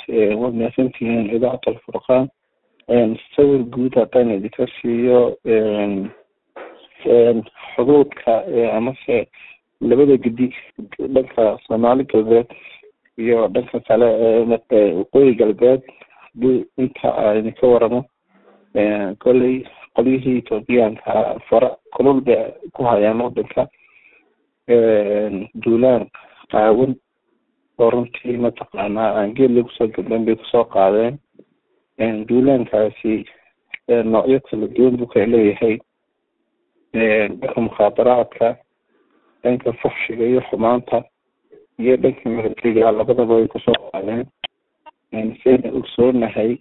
waad mahadsantihiin idaacata alfurqaan sawir guud haddaan idinka siiyo xuduudka amase labada gedi dhanka soomaali galbeed iyo dhanka kale waqooyi galbeed hadii inta a idinka waramo kolley qolyihii ethoobiyaanka fara kulul bay ku hayaan wadanka duulaan qaawan oo runtii mataqaanaa aan geed lagu soo gabdhan bay kusoo qaadeen duulaankaasi noocyo kala duwan buu kala leeyahay dhanka mukhaadaraadka dhanka fuxshiga iyo xumaanta iyo dhanka militariga labadaba way kusoo qaadeen sayna ogsoonahay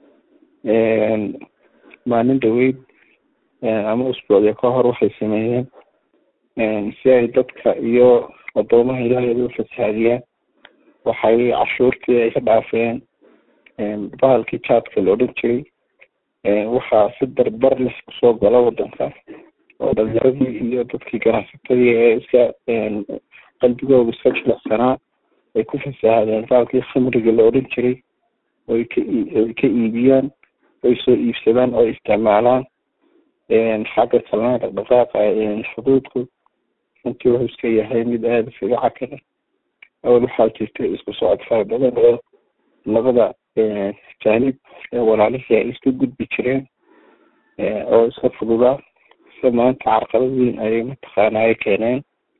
maalin dhaweyd ama usbuucya ka hor waxay sameeyeen si ay dadka iyo adoomaha ilaahay u fasaadiyaan waxay cashuurtii ay ka dhaafeen bahalkii jaadka la odhan jiray waxaa si darbar leh kusoo gala wadanka oo dhalinyaradii iyo dadkii ganacsatadii ee iska qalbigooda iska jilicsanaa ay ku fasaahadeen bahalkii khamriga la odhan jiray oy ka oy ka iibiyaan oy soo iibsadaan oo isticmaalaan xagga kalena dhaqdhaqaaqa xuduudku runtii wuxuu iska yahay mid aada iskaga cakara awal waxaa jirta isku socod fara badan oo labada jaanib ee walaalihii ay iska gudbi jireen oo iska fududaa se maanta carqalad weyn ayay mataqaana ay keeneen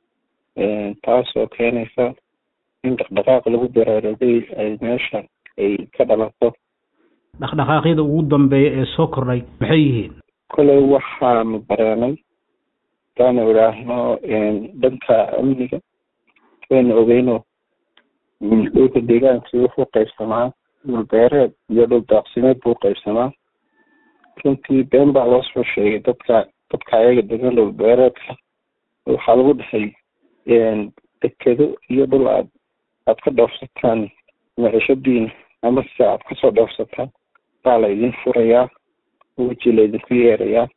taasoo keenaysa in dhaqdhaqaaq lagu baraarugay ay meesha ay ka dhalato dhaqdhaqaaqyada ugu dambeeya ee soo kordhay maxay yihiin koley waxaanu bareenay hadaanu idhaahno dhanka amniga waynu ogeyno dhulka deegaankii wuxuu qaybsamaa dhul beereed iyo dhul daaqsimeed buu qaybsamaa runtii been baa loo soo sheegay dadka dadka ayaga degan dhul beereedka waxaa lagu dhahay dekedo iyo dhul aad aad ka dhoofsataan macishadiina ama se aad kasoo dhoofsataan baa la idin furayaa weji la idinku yeerayaa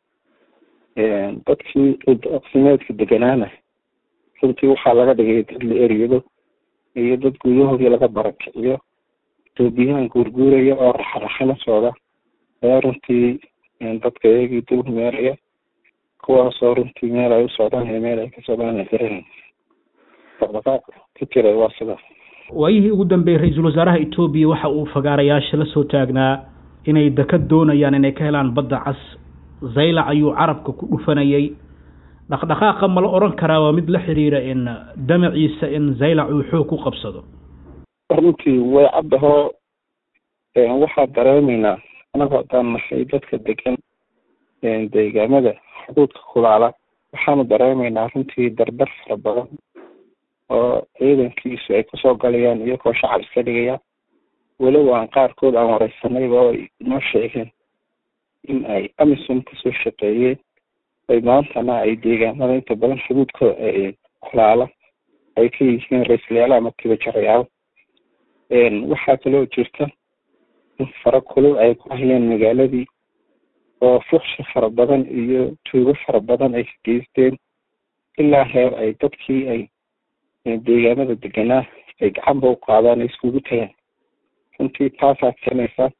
dadkii dhuldaaqsimeedka deganaana runtii waxaa laga dhigay dad la eryado iyo dad guryahoodii laga barakiciyo etoobiyaan guurguuraya oo raxaraxana socda ayaa runtii dadka iyagii dul meeraya kuwaasoo runtii meel ay u socdaan iyo meel ay ka socdaan garan dhaqdhaqaaq ka jira waa sidaas waayihii ugu dambeeyey ra-iisul wasaaraha etoobiya waxa uu fagaarayaasha la soo taagnaa inay dekad doonayaan inay ka helaan badda cas zaylac ayuu carabka ku dhufanayay dhaqdhaqaaqa ma la odhan karaa waa mid la xiriira in damaciisa in zaylac uu xoog ku qabsado runtii way caddahoo waxaa dareemaynaa anagu haddaan nahay dadka degan deegaamada xuduudka kulaala waxaanu dareemaynaa runtii dardar fara badan oo ciidankiisu ay kusoo galayaan iyagoo shacab iska dhigaya weliba aan qaarkood aan wareysanayba oo ay inoo sheegeen in ay amisom kasoo shaqeeyeen ay maantana ay deegaamada inta badan xuduudkooda kulaala ay ka yihiin ra-iislayaal ama tibajarayaal waxaa kaloo jirta in fara kulul ay ku hayeen magaaladii oo fuqshi fara badan iyo tuugo fara badan ay geysteen ilaa heer ay dadkii ay deegaamada deganaa ay gacanba u qaadaan ay iskugu tagaan runtii taasaa keenaysa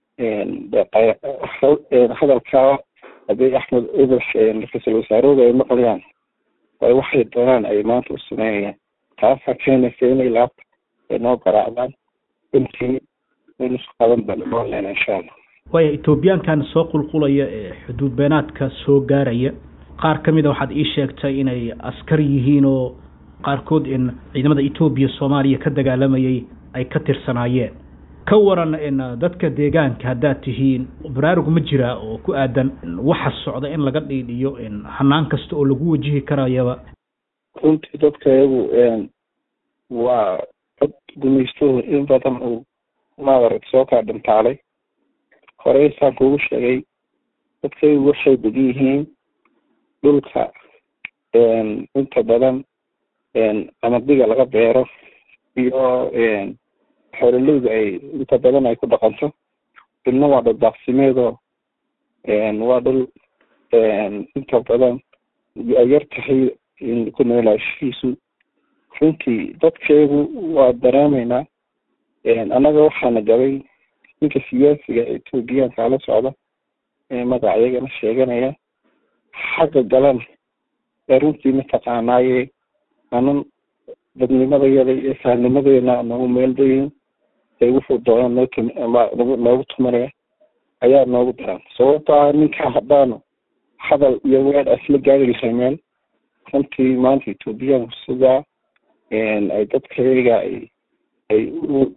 hadalkaa abiy axmed eber ra-iisul wasaarahooda ay maqlayaan ay waxay doonaan ay maanta u sameynayaan taasaa keenaysa inay laabta ay noo garaacdaan runtii in isku qaban baan insha allah waaya etoobiyaankan soo qulqulaya ee xuduud beenaadka soo gaaraya qaar ka mida waxaad ii sheegtay inay askar yihiin oo qaarkood in ciidamada etoobiya soomaaliya ka dagaalamayay ay ka tirsanaayeen ka waran in dadka deegaanka haddaad tihiin baraarug ma jiraa oo ku aadan waxa socda in laga dhiidhiyo in hanaan kasta oo lagu wajihi karayaba runtii dadka iyagu waa dad gumaystuhu in badan uu maadarag soo kaa dhintaalay horey saan kugu sheegay dadkaygu waxay degan yihiin dhulka inta badan amadiga laga beero iyo xoololeyda ay inta badan ay ku dhaqanto dhulna waa dhul daaqsimeedoo waa dhul inta badan ay yar tahay ku noolaashihiisu runtii dadkeegu waa dareemaynaa annaga waxaana gabay ninka siyaasiga etoobiyaanka la socda ee magaca iyagana sheeganaya xagga galana ee runtii mataqaanaaye anan dadnimadayada iyo saanimadeena nagu meeldayin ee wuxuu doona noo noogu tumanaya ayaa noogu daran sababto ah ninka haddaanu hadal iyo weer asla gaari lahay meel runtii maanta etoobiyaanku sidaa ay dadkayaga ay ay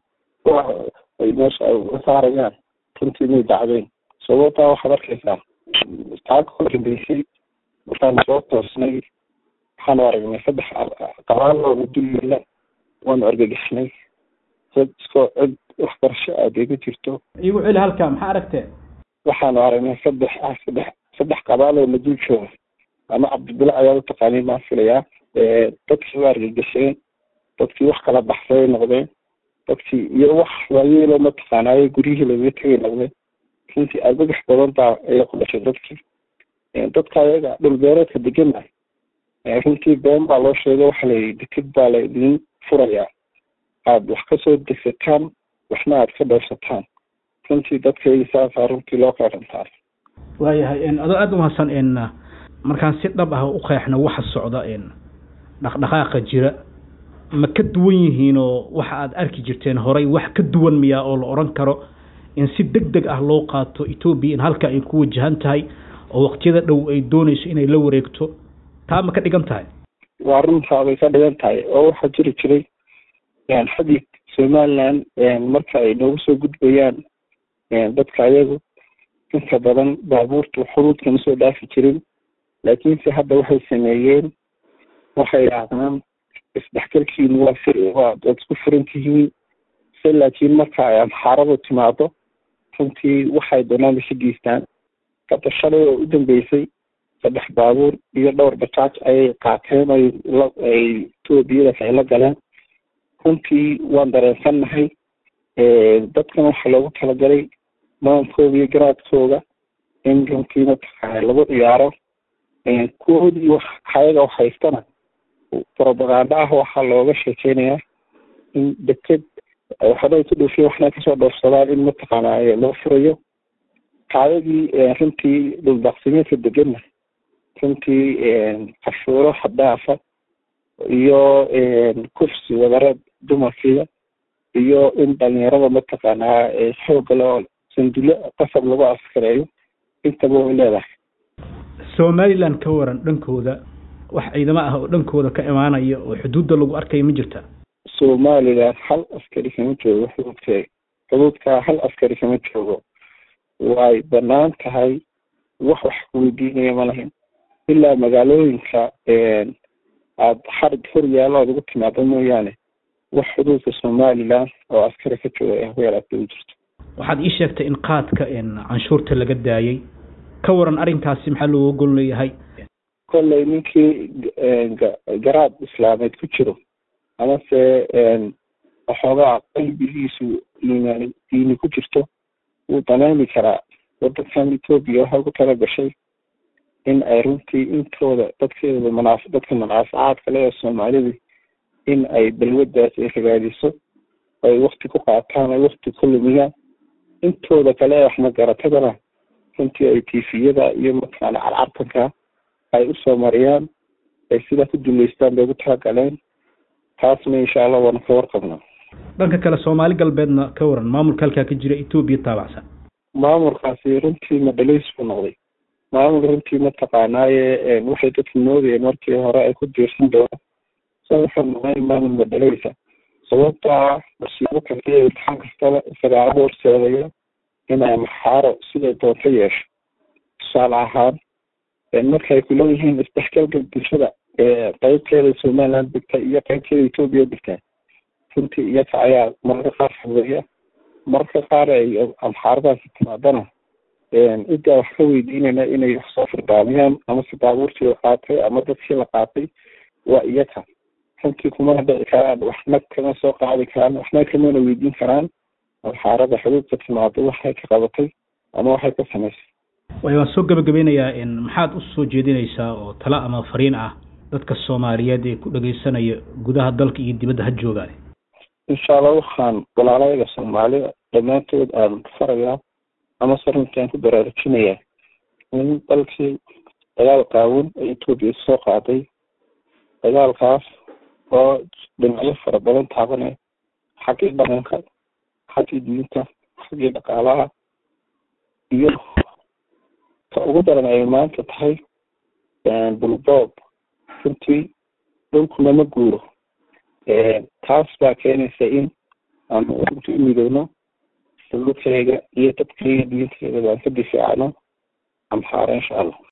ay meesha ay uga saarayaan runtii may dacdeyn sababtaa waxaad arkaysaa taaka ka dambeysay markaanu soo toosnay waxaanu aragnay saddex qabaalooda dulyeela waanu argagixnay dad iskoo cid waxbarasho aada iga jirto igu celi halkaa maxaa aragtee waxaanu aragnay saddex ah saddex saddex qabaaloo la dul jooga ama cabdibile ayaa u taqaaniin baan filayaa dadkii waa argagixeen dadkii wax kala baxsay noqdeen dadkii iyo wax waayeelo mataqaanaaye guryihii lagaga tegay noqdeen runtii argagax badan baa ayaa ku dhashay dadkii dadka ayaga dhulbeereedka degana runtii been baa loo sheegay waxa layihi deked baa la idin furayaa aada wax kasoo degsataan waxna aada ka dhowrsataan runtii dadkayga saasaa runtii loo qeerantaa waayahay adoo aada umahadsan markaan si dhab ah u qeexno waxa socda dhaqdhaqaaqa jira ma ka duwan yihiin oo waxa aada arki jirteen horay wax ka duwan miyaa oo la odhan karo in si deg deg ah loo qaato etoobiya in halka ay ku wajahan tahay oo waqtiyada dhow ay doonayso inay la wareegto taa ma ka dhigan tahay waa runtaa bay ka dhigan tahay oo waxaa jiri jiray xadii somaliland marka ay noogu soo gudbayaan dadka ayagu inta badan baabuurtu xuduudkama soo dhaafi jirin laakiinse hadda waxay sameeyeen waxay idhaahdaan isdhexgalkiinu waa waa waad isku furan tihiin se laakiin marka ay amxaaradu timaado runtii waxay doonaan isha geystaan hadda shalay oo u dambeysay saddex baabuur iyo dhowr bajaaj ayay qaateen ay ay etoobiyadaas ay la galeen runtii waan dareensannahay dadkan waxaa loogu talagalay maankooda iyo garaadkooda in runtii mataqaana lagu ciyaaro kuwoodii wax ayaga wax haystana propaganda ah waxaa looga sheekeynayaa in deked waxbay ku dhoofiyen waxna kasoo dhoofsadaan in mataqaana loo furayo kaadadii runtii dhuldaaqsimeedka degana runtii cashuuro xadaafa iyo kufsi wadareed dumarkiida iyo in dhalinyarada mataqaanaa xooga loo sandulo qasab lagu askareeyo intaba way leedahay somaliland ka waran dhankooda wax ciidamo ah oo dhankooda ka imaanaya oo xuduudda lagu arkaya ma jirta somaliland hal askari kama joogo xuduudkeega xuduudkaa hal askari kama joogo way banaan tahay wax wax kuweydiinaya ma lahin ilaa magaalooyinka aada xarig hor yaalo aad ugu timaado mooyaane wax xuduudka somaliland oo askari ka jooga ahweel aad ugu jirto waxaad ii sheegtay in qaadka canshuurta laga daayay ka waran arrinkaasi maxaa looga gol leeyahay kolley ninkii garaad islaameed ku jiro amase waxoogaa qalbigiisu iimaan diini ku jirto wuu daneemi karaa wadankan etoobiya waxay ku tala gashay in ay runtii intooda dadkeeda manaaf dadka manaafacaadka le ee soomaalida in ay balwadaas ay ragaadiso ay wakti ku qaataan ay wakti ku lumiyaan intooda kale ee waxma garatadana runtii ay tifiyada iyo mataqaana carcartanka ay usoo mariyaan ay sidaa ku duleystaan bay ugu talagaleen taasna insha allah waana ka warqabnaa dhanka kale soomaali galbeedna ka waran maamulka halkaa ka jira etoobiya taabacsan maamulkaasi runtii madhalays buu noqday maamul runtii mataqaanaaye waxay dadku moodayeen markii hore ay ku diirsan doonaan sa wuxuu noqday maamul madhalaysa sababtaa masiibo kasta iyo imtixaan kastaba isagaa ugu horseedaya inay maxaaro siday doonto yeesho tusaale ahaan markay kuleeyihiin isdhexgalka bulshada qeybteeda somaliland degta iyo qeybteeda etoobiya degta runtii iyaga ayaa mararka qaar fudeeya mararka qaar ay amxaaradaasi timaadana ciddaa wax ka weydiinayna inay wax soo firdaamiyaan ama si baabuurtii la qaatay ama dadkii la qaatay waa iyaga runtii kumana dhici karaan waxna kama soo qaadi karaan waxna kamana weydiin karaan amxaarada xuduudka timaado waxay ka qabatay ama waxay ka samaysay way waan soo gabagabeynayaa maxaad u soo jeedinaysaa oo talo ama fariin ah dadka soomaaliyeed ee ku dhageysanaya gudaha dalka iyo dibadda ha joogaan insha allah waxaan walaalayaga soomaalida dhammaantood aan farayaa ama se runtaan ku baraarujinayaa in dalkii dagaal qaawan ee etoobiya soo qaaday dagaalkaas oo dhinacyo fara badan taabanaya xaggii dhaqanka xaggii diinta xaggii dhaqaalaha iyo ka ugu daran ay maanta tahay bulboob runtii dhulkuna ma guuro taas baa keenaysa in aanu runtii u midowno dhulkayga iyo dadkayga diintayda baan ka difaacno amxaara insha allah